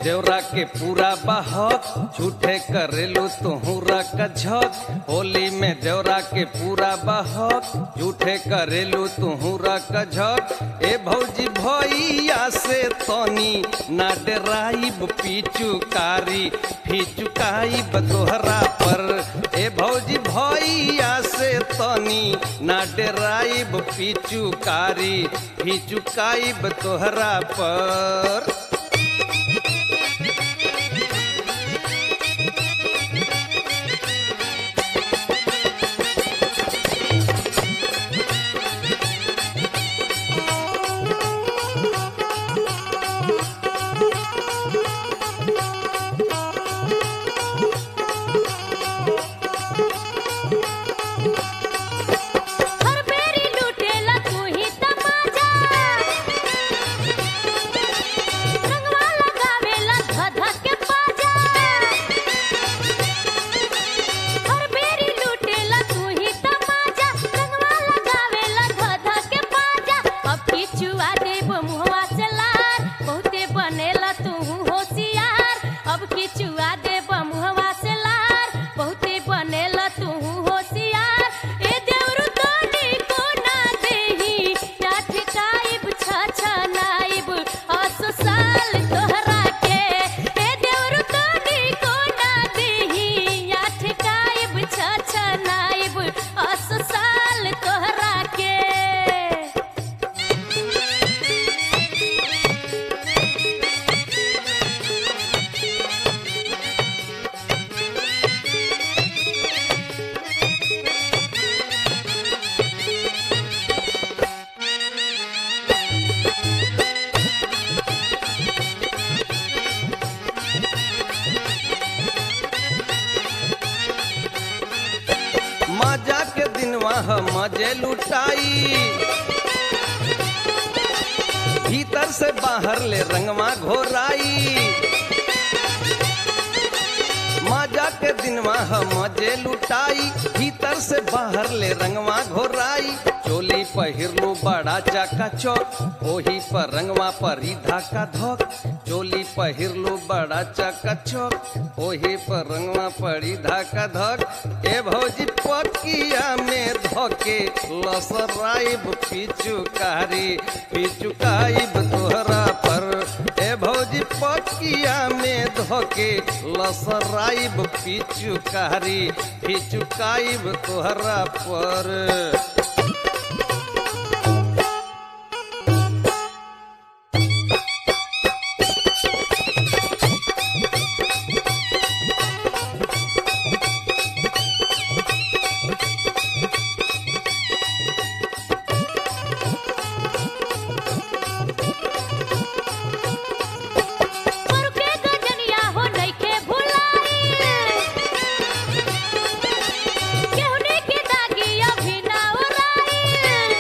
देवरा के पूरा बहक झूठे करेलू तुहरा कझक होली में देवरा के पूरा बहक झूठे करेलू तुहरा कझक ए भौजी भैया से तनी ना डराइब पीचुकारी फीचुकाइब तोहरा पर ए भौजी भैया से तनी ना डराइब पीचुकारी फीचुकाइब तोहरा पर हर बेरी लुटेला तू ही तमाजा रंगवा लगावेला धध के पाजा हर बेरी लुटेला तू ही तमाजा रंगवा लगावेला धध के पाजा अब किचुआ देब मुहवा से लार बहुते बनेला तू होशियार अब किचुआ देब मुहवा से लार बहुते बनेला तू होशियार ए देवरु तोनी को ना देही या ठिकाइब छ नाइब असो साल तोहरा के ए देवरु तोनी को ना देही या ठिकाइब छ नाइब असो साल तोहरा के मजा के दिनवा हम मजे लुटाई भीतर से बाहर ले रंगवा घोराई मजा के दिनवा हम मजे लुटाई भीतर से बाहर ले रंगवा घोराई चोली पहिरलू बड़ा चाका चौक ओही पर रंगवा पर ही धाका धोक चोली पहिरलू बड़ा चाका चौक ओही पर रंगवा पड़ी धाका धक ए भौजी पकिया में धोके लसराइब पिचुकारी पिचुकाइब तोहरा पर ए भौजी पकिया में धोके लसराइब पिचुकारी पिचुकाइब तोहरा पर पर के गजनिया हो नइखे भुलाई केहुने के दागी अभी ना उड़ाई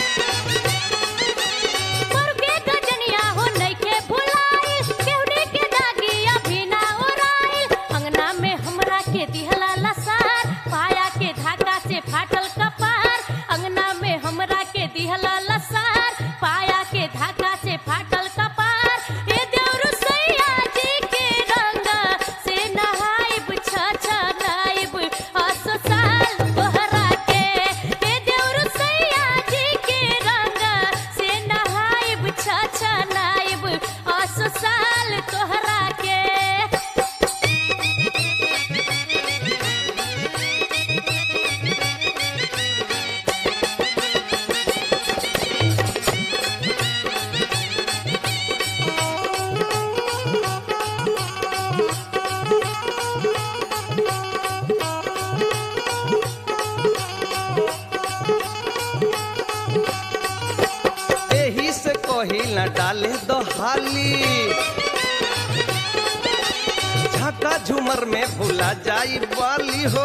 पर के गजनिया हो नइखे भुलाई केहुने के दागी अभी ना उड़ाई अंगना में हमरा के दिहला लसार पाया के धागा से फाटल कपार अंगना में हमरा के दिहला लसार पाया के धागा से फाटल कपार ए देवरु सैया जी के रंगा से नहाइब छ छ नाइब असो साल तोहरा के ए देवरु सैया जी के रंगा से नहाइब छ छ नाइब असो साल तोहरा के एही से कही न डाले दो हाली झाका झूमर में भूला जाई वाली हो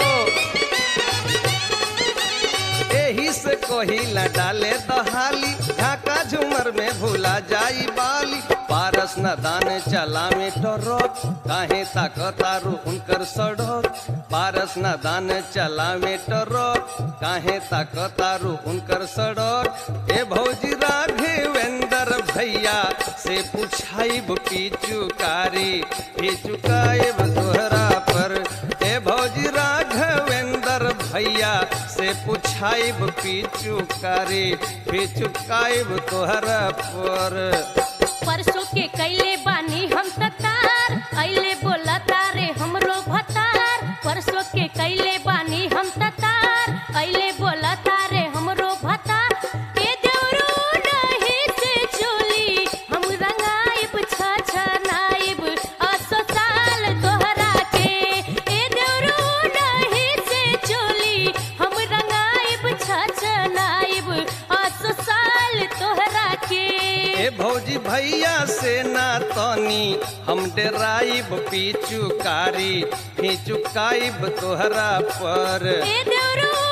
एही से कही न डाले दो हाली झाका झूमर में भूला जाई बाली पारस न दान चला में टरक काहे ताकतारू उनकर सड़क पारस न दान चला में टरक काहे ताकतारू उनकर सड़क ए भौजी राघवेंद्र भैया से पूछाइब पिचुकारी पिचुकाइब तोहरा पर ए भौजी राघवेंद्र भैया से पूछाइब पिचुकारी पिचुकाइब तोहरा पर परसों के कैले बानी हम ततार अइले बोला तारे हमरो भतार परसों के कैले बानी हम ततार अइले बोला तारे हमरो भतार ए देवरू नहीं से चोली हम रंगाइब छछनाइब असो साल तोहरा के ए देवरू नहीं से चोली हम रंगाइब छछनाइब असो साल तोहरा के ए भौजी भैया से ना तनी हम डेराइब पिचुकारी फिचुकाइब तोहरा पर ए देवरू